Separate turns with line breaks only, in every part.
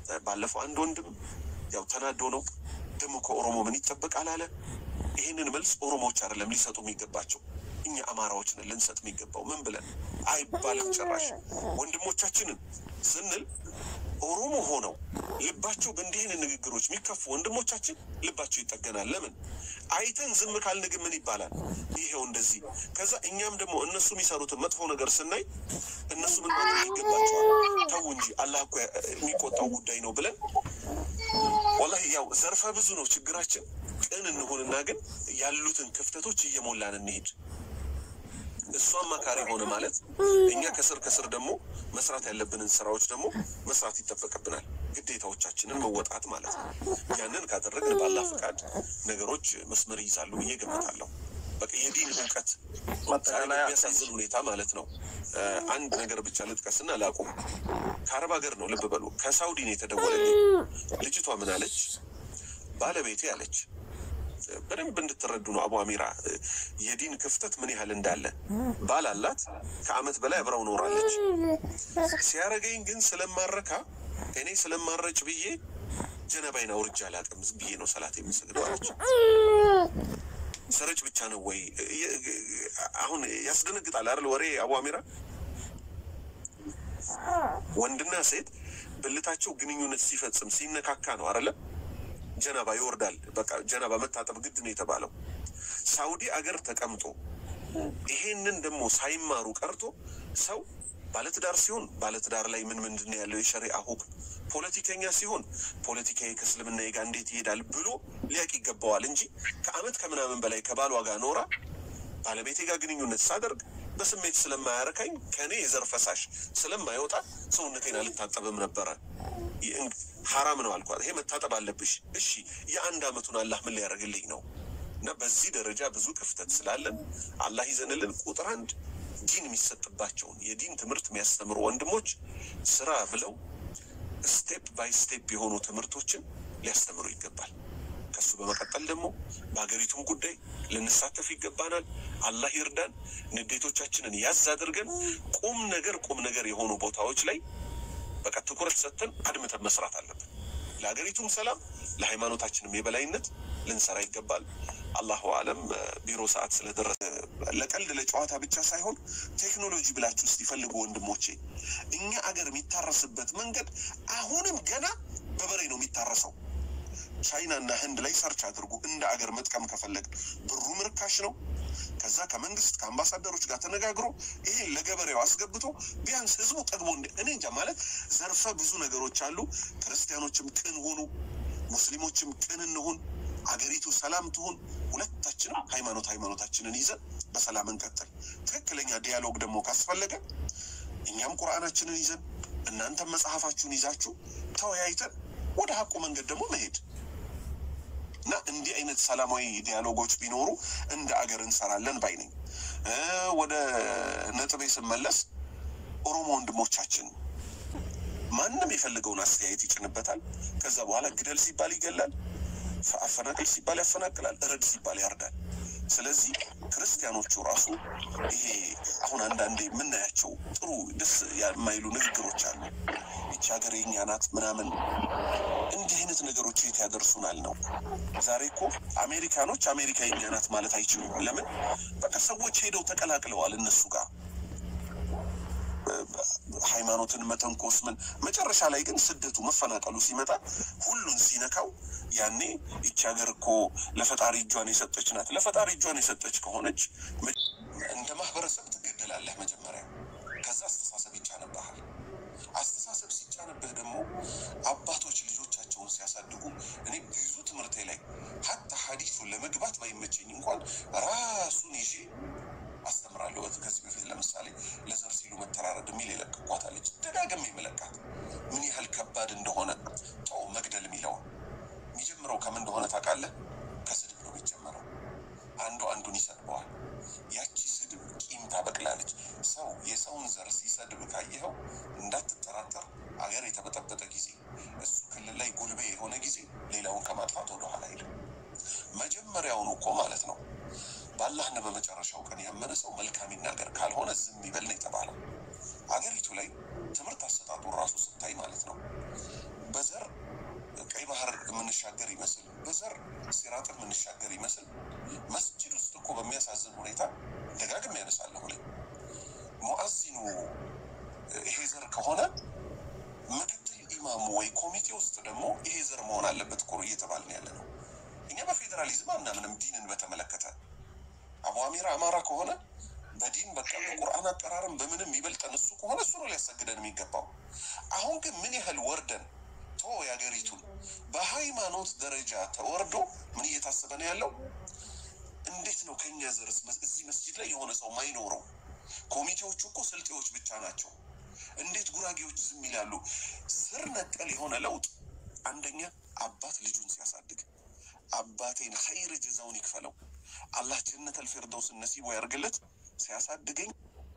ባለፈው አንድ ወንድም ያው ተናዶ ነው ደግሞ ከኦሮሞ ምን ይጠበቃል አለ። ይህንን መልስ ኦሮሞዎች አይደለም ሊሰጡ የሚገባቸው እኛ አማራዎች ነን ልንሰጥ የሚገባው። ምን ብለን አይባልም ጭራሽ ወንድሞቻችንን ስንል ኦሮሞ ሆነው ልባቸው በእንዲህ አይነት ንግግሮች የሚከፉ ወንድሞቻችን ልባቸው ይጠገናል። ለምን አይተን ዝም ካልን ግን ምን ይባላል? ይሄው እንደዚህ። ከዛ እኛም ደግሞ እነሱ የሚሰሩትን መጥፎ ነገር ስናይ እነሱ ምን ማድረግ ይገባቸዋል? ተው እንጂ አላህ እኮ የሚቆጣው ጉዳይ ነው ብለን ወላሂ ያው ዘርፈ ብዙ ነው ችግራችን። ቅን እንሆንና ግን ያሉትን ክፍተቶች እየሞላን እንሄድ። እሱ አማካሪ ሆነ ማለት እኛ ከስር ከስር ደግሞ መስራት ያለብንን ስራዎች ደግሞ መስራት ይጠበቅብናል። ግዴታዎቻችንን መወጣት ማለት ነው። ያንን ካደረግን ባላ ፈቃድ ነገሮች መስመር ይይዛሉ ብዬ ገምታለሁ። በቃ የዲን እውቀት ዛሬ በሚያሳዝን ሁኔታ ማለት ነው። አንድ ነገር ብቻ ልጥቀስና ላቁም። ከአረብ ሀገር ነው ልብ በሉ፣ ከሳውዲ ነው የተደወለልኝ። ልጅቷ ምን አለች? ባለቤቴ አለች በደንብ እንድትረዱ ነው አቡ አሚራ የዲን ክፍተት ምን ያህል እንዳለ። ባል አላት፣ ከአመት በላይ አብረው ኖራለች። ሲያረገኝ ግን ስለማረካ እኔ ስለማረጭ ብዬ ጀነባይን አውርጄ አላውቅም፣ ዝም ብዬ ነው ሰላት የምሰግደው አለች። ስረጭ ብቻ ነው ወይ? አሁን ያስደነግጣል አይደል? ወሬ አቡ አሚራ ወንድና ሴት ብልታቸው ግንኙነት ሲፈጽም ሲነካካ ነው አይደለም ጀናባ ይወርዳል። በቃ ጀናባ መታጠብ ግድ ነው የተባለው። ሳውዲ አገር ተቀምጦ ይሄንን ደግሞ ሳይማሩ ቀርቶ ሰው ባለትዳር ሲሆን ባለትዳር ላይ ምን ምንድን ነው ያለው የሸሪአ ሁክም፣ ፖለቲከኛ ሲሆን ፖለቲካዊ ከእስልምና ጋር እንዴት ይሄዳል ብሎ ሊያቅ ይገባዋል እንጂ ከአመት ከምናምን በላይ ከባሏ ጋር ኖራ ባለቤቴ ጋር ግንኙነት ሳደርግ በስሜት ስለማያረካኝ ከእኔ የዘር ፈሳሽ ስለማይወጣ ሰውነቴን አልታጠብም ነበረ። ሐራም ነው አልኳት። ይሄ መታጠብ አለብሽ። እሺ የአንድ አመቱን አላህ ምን ሊያደርግልኝ ነው? እና በዚህ ደረጃ ብዙ ክፍተት ስላለን አላህ ይዘንልን። ቁጥር አንድ ዲን የሚሰጥባቸውን የዲን ትምህርት የሚያስተምሩ ወንድሞች ስራ ብለው ስቴፕ ባይ ስቴፕ የሆኑ ትምህርቶችን ሊያስተምሩ ይገባል። ከሱ በመቀጠል ደግሞ በሀገሪቱም ጉዳይ ልንሳተፍ ይገባናል። አላህ ይርዳን። ንዴቶቻችንን ያዝ አድርገን ቁም ነገር ቁም ነገር የሆኑ ቦታዎች ላይ በቃ ትኩረት ሰጥተን አድምተን መስራት አለብን። ለሀገሪቱም ሰላም ለሃይማኖታችንም የበላይነት ልንሰራ ይገባል። አላሁ አለም። ቢሮ ሰዓት ስለደረሰ ለቀልድ ለጨዋታ ብቻ ሳይሆን ቴክኖሎጂ ብላችሁ ውስጥ ይፈልጉ ወንድሞቼ፣ እኛ አገር የሚታረስበት መንገድ አሁንም ገና በበሬ ነው የሚታረሰው። ቻይና እና ህንድ ላይ ሰርች አድርጉ። እንደ አገር መጥቀም ከፈለግ ብሩም ርካሽ ነው። ከዛ ከመንግስት ከአምባሳደሮች ጋር ተነጋግሮ ይሄን ለገበሬው አስገብቶ ቢያንስ ህዝቡ ጠግቦ እንደ እኔ እንጃ ማለት ዘርፈ ብዙ ነገሮች አሉ። ክርስቲያኖችም ቅን ሆኑ፣ ሙስሊሞችም ቅን እንሁን፣ አገሪቱ ሰላም ትሁን። ሁለታችንም ሃይማኖት ሃይማኖታችንን ይዘን በሰላም እንቀጥል። ትክክለኛ ዲያሎግ ደግሞ ካስፈለገ እኛም ቁርአናችንን ይዘን እናንተም መጽሐፋችሁን ይዛችሁ ተወያይተን ወደ ሀቁ መንገድ ደግሞ መሄድ እና እንዲህ አይነት ሰላማዊ ዲያሎጎች ቢኖሩ እንደ አገር እንሰራለን ባይ ነኝ። ወደ ነጥቤ ስመለስ ኦሮሞ ወንድሞቻችን ማንም የፈለገውን አስተያየት ይጭንበታል። ከዛ በኋላ ግደል ሲባል ይገላል፣ አፈናቅል ሲባል ያፈናቅላል፣ እረድ ሲባል ያርዳል። ስለዚህ ክርስቲያኖቹ ራሱ ይሄ አሁን አንዳንዴ የምናያቸው ጥሩ ደስ የማይሉ ንግግሮች አሉ። ይቺ ሀገር የኛ ናት ምናምን፣ እንዲህ አይነት ነገሮች የት ያደርሱናል ነው። ዛሬ እኮ አሜሪካኖች አሜሪካ የኛ ናት ማለት አይችሉም። ለምን? በቃ ሰዎች ሄደው ተቀላቅለዋል እነሱ ጋር ሃይማኖትን መተንኮስ ምን መጨረሻ ላይ ግን ስደቱ መፈናቀሉ ሲመጣ ሁሉን ሲነካው ያኔ ይቺ ሀገር እኮ ለፈጣሪ እጇን የሰጠች ናት። ለፈጣሪ እጇን የሰጠች ከሆነች እንደ ማህበረሰብ ትገደላለህ መጀመሪያ። ከዛ አስተሳሰብ ይጫንብሃል። አስተሳሰብ ሲጫንብህ ደግሞ አባቶች ልጆቻቸውን ሲያሳድጉ እኔ ብዙ ትምህርቴ ላይ ሀታ ሀዲሱን ለመግባት ባይመቸኝ እንኳን ራሱን ይዤ አስተምራለሁ። ከዚህ በፊት ለምሳሌ ለዘር ሲሉ መተራረድ የሚል የለቀቋታለች ደጋግሜ የመለቃት ምን ያህል ከባድ እንደሆነ ተው። መግደል የሚለውን የሚጀምረው ከምን እንደሆነ ታውቃለህ? ከስድብ ነው የሚጀምረው። አንዱ አንዱን ይሰድበዋል። ያቺ ስድብ ቂም ታበቅላለች። ሰው የሰውን ዘር ሲሰድብ ካየኸው እንዳትጠራጠር፣ አገር የተበጠበጠ ጊዜ እሱ ክልል ላይ ጉልቤ የሆነ ጊዜ ሌላውን ከማጥፋት ወደኋላ አይልም። መጀመሪያውኑ እኮ ማለት ነው በአላህና በመጨረሻው ቀን ያመነ ሰው መልካም ይናገር፣ ካልሆነ ዝም ይበል ነው የተባለው። አገሪቱ ላይ ትምህርት አሰጣጡ ራሱ ስታይ ማለት ነው በዘር የምንሻገር ይመስል በዘር ሲራጥን የምንሻገር ይመስል መስጂድ ውስጥ እኮ በሚያሳዝን ሁኔታ ደጋግም ያነሳለሁ ላይ ሙአዚኑ ይሄ ዘር ከሆነ ምክትል ኢማሙ ወይ ኮሚቴ ውስጥ ደግሞ ይሄ ዘር መሆን አለበት እኮ እየተባልን ያለ ነው። እኛ በፌዴራሊዝም አናምንም። ዲንን በተመለከተ አቡ አሚራ አማራ ከሆነ በዲን በቃ በቁርአን አጠራርም በምንም ይበልጠን እሱ ከሆነ እሱ ነው ሊያሰግደን የሚገባው። አሁን ግን ምን ያህል ወርደን ቶ የሀገሪቱን በሃይማኖት ደረጃ ተወርዶ ምን እየታሰበ ነው ያለው? እንዴት ነው ከኛ ዘርስ እዚህ መስጂድ ላይ የሆነ ሰው ማይኖረው? ኮሚቴዎቹ እኮ ስልጤዎች ብቻ ናቸው። እንዴት ጉራጌዎች ዝም ይላሉ? ስር ነቀል የሆነ ለውጥ አንደኛ አባት ልጁን ሲያሳድግ አባቴን ኸይር ጀዛውን ይክፈለው አላህ ጀነት አልፊርደውስን ነሲቦ ያርግለት ሲያሳድገኝ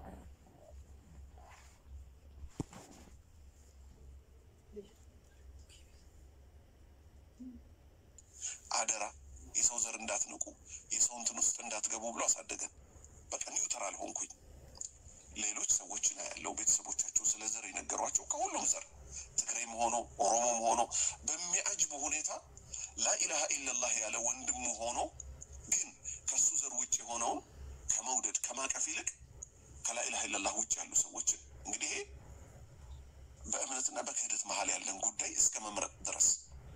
አደራ የሰው ዘር እንዳትንቁ የሰው እንትን ውስጥ እንዳትገቡ ብሎ አሳደገን። በቃ ኒውትራል ሆንኩኝ። ሌሎች ሰዎችን ያለው ቤተሰቦቻቸው ስለ ዘር የነገሯቸው ከሁሉም ዘር ትግሬም ሆኖ ኦሮሞም ሆኖ በሚያጅብ ሁኔታ ላኢላሃ ኢለላህ ያለ ወንድሙ ሆኖ ግን ከሱ ዘር ውጭ የሆነውን ከመውደድ ከማቀፍ ይልቅ ከላኢላሃ ኢለላህ ውጭ ያሉ ሰዎችን እንግዲህ ይሄ በእምነትና በክህደት መሀል ያለን ጉዳይ እስከ መምረጥ ድረስ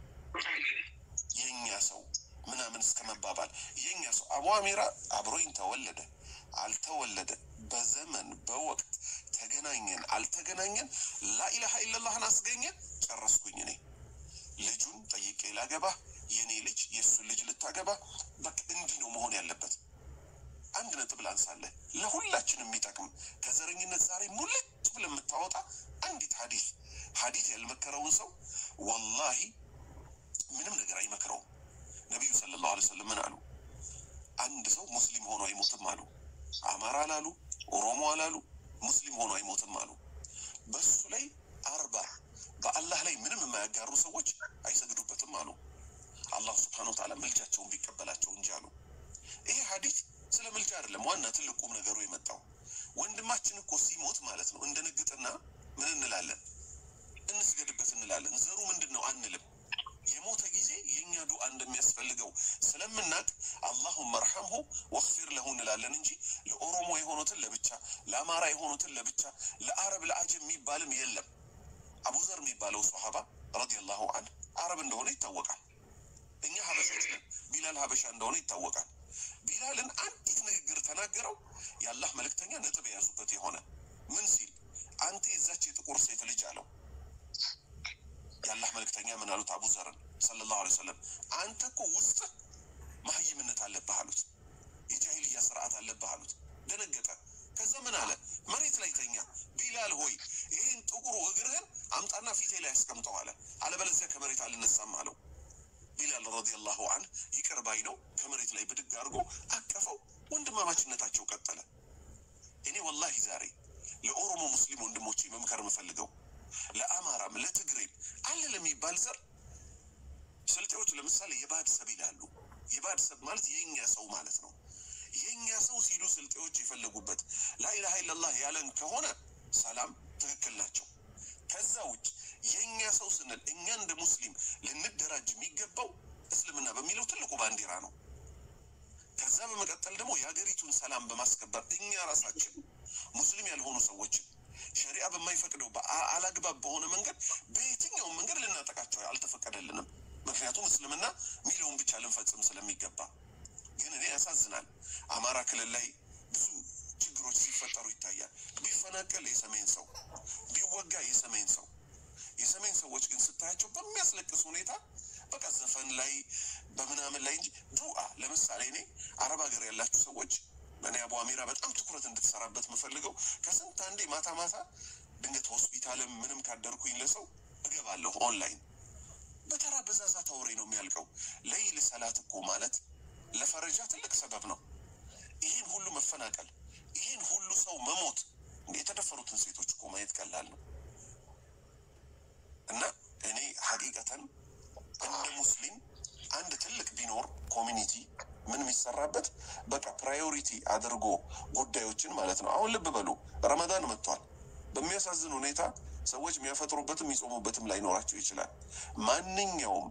የኛ ሰው ምናምን እስከ መባባል የኛ ሰው አቡ አሚራ አብሮኝ ተወለደ አልተወለደ በዘመን በወቅት ተገናኘን አልተገናኘን ላኢላሃ ኢለላህን አስገኘ ጨረስኩኝ እኔ ልጁን ጠይቄ ላገባ የኔ ልጅ የእሱን ልጅ ልታገባ በቃ እንዲህ ነው መሆን ያለበት አንድ ነጥብ ላንሳለህ ለሁላችን የሚጠቅም ከዘረኝነት ዛሬ ሙልጭ ብለህ የምታወጣ አንዲት ሀዲት ሀዲት ያልመከረውን ሰው ወላሂ ምንም ነገር አይመክረውም ነቢዩ ሰለላሁ ዐለይሂ ወሰለም ምን አሉ አንድ ሰው ሙስሊም ሆኖ አይሞትም አሉ አማራ አላሉ ኦሮሞ አላሉ ሙስሊም ሆኖ አይሞትም አሉ በሱ ላይ አርባ በአላህ ላይ ምንም የማያጋሩ ሰዎች አይሰግዱበትም አሉ አላሁ ስብሓነሁ ወተዓላ ምልጃቸውን ቢቀበላቸው እንጂ አሉ ይሄ ሀዲት ስለ ምልጃ አይደለም ዋና ትልቁም ነገሩ የመጣው ወንድማችን እኮ ሲሞት ማለት ነው እንደነግጥና ምን እንላለን እንስገድበት እንላለን ዘሩ ምንድን ነው አንልም የሞተ ጊዜ የእኛ ዱዓ እንደሚያስፈልገው ስለምናቅ አላሁመ እርሐምሁ ወግፊር ለሁ እንላለን እንጂ ለኦሮሞ የሆኑትን ለብቻ ለአማራ የሆኑትን ለብቻ ለአረብ ለአጀም የሚባልም የለም አቡዘር የሚባለው ሰሃባ ረዲየላሁ አንሁ አረብ እንደሆነ ይታወቃል እኛ ሀበሾች ነን ቢላል ሀበሻ እንደሆነ ይታወቃል ቢላልን አንዲት ንግግር ተናገረው የአላህ መልእክተኛ ነጥብ የያዙበት የሆነ ምን ሲል አንተ የዛች የጥቁር ሴት ልጅ አለው የአላህ መልእክተኛ ምን አሉት አቡ ዘርን ሰለላሁ ዐለይሂ ወሰለም አንተ እኮ ውስጥህ መሀይምነት አለብህ አሉት የጃሂልያ ስርዓት አለብህ አሉት ደነገጠ ከዛ ምን አለ መሬት ላይ ተኛ ቢላል ሆይ ይህን ጥቁሩ እግርህን አምጣና ፊቴ ላይ ያስቀምጠው አለ አለበለዚያ ከመሬት አልነሳም አለው ቢላል ረዲየላሁ አንህ ይቅር ባይ ነው ከመሬት ላይ ብድግ አድርጎ አቀፈው ወንድማማችነታቸው ቀጠለ እኔ ወላሂ ዛሬ ለኦሮሞ ሙስሊም ወንድሞቼ መምከር የምፈልገው ለአማራም ለትግሬም አለ ለሚባል ዘር ስልጤዎች ለምሳሌ የባድ ሰብ ይላሉ የባድ ሰብ ማለት የኛ ሰው ማለት ነው የኛ ሰው ሲሉ ስልጤዎች የፈለጉበት ላኢላሃ ኢለላህ ያለን ከሆነ ሰላም ትክክል ናቸው ከዛ ውጭ የእኛ ሰው ስንል እኛ እንደ ሙስሊም ልንደራጅ የሚገባው እስልምና በሚለው ትልቁ ባንዲራ ነው ከዛ በመቀጠል ደግሞ የሀገሪቱን ሰላም በማስከበር እኛ ራሳችን ሙስሊም ያልሆኑ ሰዎችን ሸሪዓ በማይፈቅደው አላግባብ በሆነ መንገድ በየትኛውም መንገድ ልናጠቃቸው አልተፈቀደልንም ምክንያቱም እስልምና ሚለውን ብቻ ልንፈጽም ስለሚገባ ግን እኔ ያሳዝናል አማራ ክልል ላይ ብዙ ችግሮች ሲፈጠሩ ይታያል ቢፈናቀል የሰሜን ሰው ቢወጋ የሰሜን ሰው የሰሜን ሰዎች ግን ስታያቸው በሚያስለቅስ ሁኔታ በቃ ዘፈን ላይ በምናምን ላይ እንጂ ዱአ ለምሳሌ እኔ አረብ ሀገር ያላችሁ ሰዎች እኔ አቡ አሚራ በጣም ትኩረት እንድትሰራበት የምፈልገው ከስንት አንዴ ማታ ማታ ድንገት ሆስፒታልም ምንም ካደርኩኝ ለሰው እገባለሁ ኦንላይን በተራ በዛዛታ ወሬ ነው የሚያልቀው ለይል ሰላት እኮ ማለት ለፈረጃ ትልቅ ሰበብ ነው ይህን ሁሉ መፈናቀል ይህን ሁሉ ሰው መሞት የተደፈሩትን ሴቶች እኮ ማየት ቀላል ነው እና እኔ ሀቂቀተን እንደ ሙስሊም አንድ ትልቅ ቢኖር ኮሚኒቲ ምን የሚሰራበት በቃ ፕራዮሪቲ አድርጎ ጉዳዮችን ማለት ነው። አሁን ልብ በሉ ረመዳን መጥቷል። በሚያሳዝን ሁኔታ ሰዎች የሚያፈጥሩበትም የሚጾሙበትም ላይኖራቸው ይችላል። ማንኛውም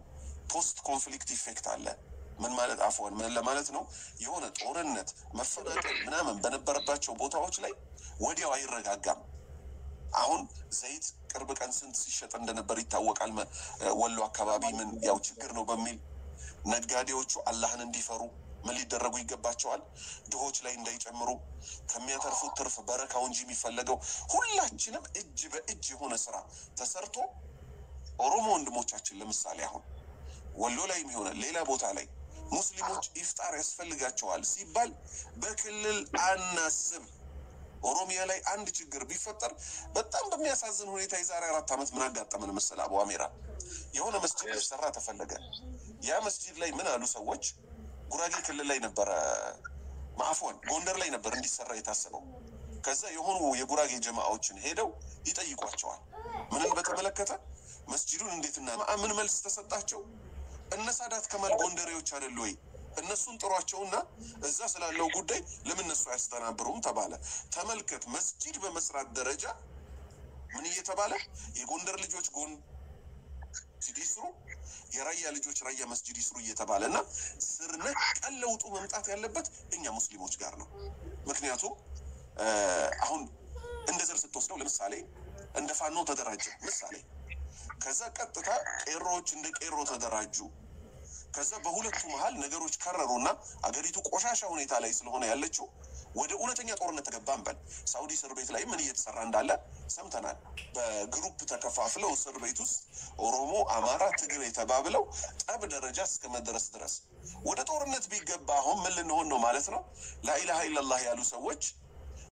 ፖስት ኮንፍሊክት ኢፌክት አለ። ምን ማለት አፍዋን ምን ለማለት ነው? የሆነ ጦርነት መፈናቀል ምናምን በነበረባቸው ቦታዎች ላይ ወዲያው አይረጋጋም። አሁን ዘይት ቅርብ ቀን ስንት ሲሸጥ እንደነበር ይታወቃል። መ- ወሎ አካባቢ ምን ያው ችግር ነው በሚል ነጋዴዎቹ አላህን እንዲፈሩ ምን ሊደረጉ ይገባቸዋል? ድሆች ላይ እንዳይጨምሩ ከሚያተርፉት ትርፍ በረካው እንጂ የሚፈለገው ሁላችንም እጅ በእጅ የሆነ ስራ ተሰርቶ ኦሮሞ ወንድሞቻችን ለምሳሌ አሁን ወሎ ላይ የሆነ ሌላ ቦታ ላይ ሙስሊሞች ኢፍጣር ያስፈልጋቸዋል ሲባል በክልል አናስብ። ኦሮሚያ ላይ አንድ ችግር ቢፈጠር በጣም በሚያሳዝን ሁኔታ የዛሬ አራት ዓመት ምን አጋጠመን መሰል አቡ አሜራ የሆነ መስጂድ ሊሰራ ተፈለገ። ያ መስጂድ ላይ ምን አሉ ሰዎች ጉራጌ ክልል ላይ ነበረ ማዕፎን ጎንደር ላይ ነበር እንዲሰራ የታሰበው። ከዛ የሆኑ የጉራጌ ጀማዎችን ሄደው ይጠይቋቸዋል። ምንን በተመለከተ መስጂዱን እንዴትና ምን መልስ ተሰጣቸው? እነ ሳዳት ከማል ጎንደሬዎች አይደሉ ወይ? እነሱን ጥሯቸውና እዛ ስላለው ጉዳይ ለምን እነሱ አያስተናብሩም ተባለ። ተመልከት፣ መስጂድ በመስራት ደረጃ ምን እየተባለ የጎንደር ልጆች ጎን መስጂድ ይስሩ፣ የራያ ልጆች ራያ መስጂድ ይስሩ እየተባለ እና ስር ነቀል ለውጡ መምጣት ያለበት እኛ ሙስሊሞች ጋር ነው። ምክንያቱም እ አሁን እንደ ዘር ስትወስደው ለምሳሌ እንደ ፋኖ ተደራጀ ምሳሌ ከዛ ቀጥታ ቄሮዎች እንደ ቄሮ ተደራጁ። ከዛ በሁለቱ መሀል ነገሮች ከረሩና አገሪቱ ቆሻሻ ሁኔታ ላይ ስለሆነ ያለችው ወደ እውነተኛ ጦርነት ተገባን በል። ሳውዲ እስር ቤት ላይ ምን እየተሰራ እንዳለ ሰምተናል። በግሩፕ ተከፋፍለው እስር ቤት ውስጥ ኦሮሞ፣ አማራ፣ ትግሬ ተባብለው ጠብ ደረጃ እስከ መድረስ ድረስ ወደ ጦርነት ቢገባ አሁን ምን ልንሆን ነው ማለት ነው? ላኢላሃ ኢለላህ ያሉ ሰዎች